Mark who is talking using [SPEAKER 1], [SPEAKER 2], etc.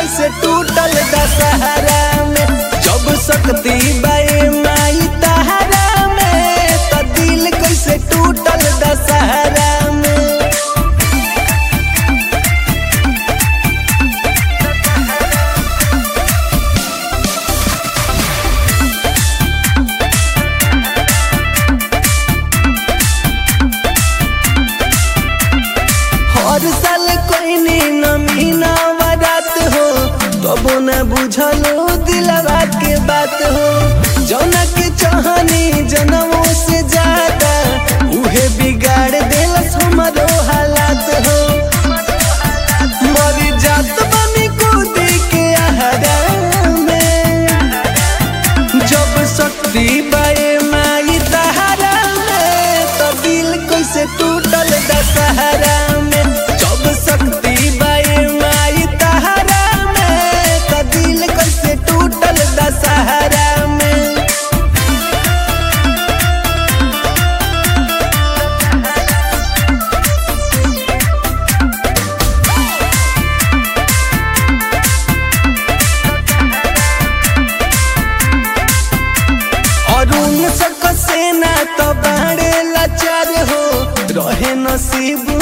[SPEAKER 1] कैसे टूटल दशहरा में जब शक्ति बाए माई तहरा में त दिल कैसे टूटल दशहरा में हर साल कोई नमी नवरात हो तबो न बुझलो दिलवा के बात हो जौना के चाहनी जनमों से ज्यादा उहे बिगाड़ देलस हमारो हालात हो मरी जात बनी कूदी के आहरा में जब शक्ति बाए माई तहरा में तो दिल कैसे टूटल दशहरा में जब शक्ति बाए माई तहरा में तो दिल कैसे टूटल दशहरा में अरुण सक सेना तो बाड़े लाचार हो रहे नसीब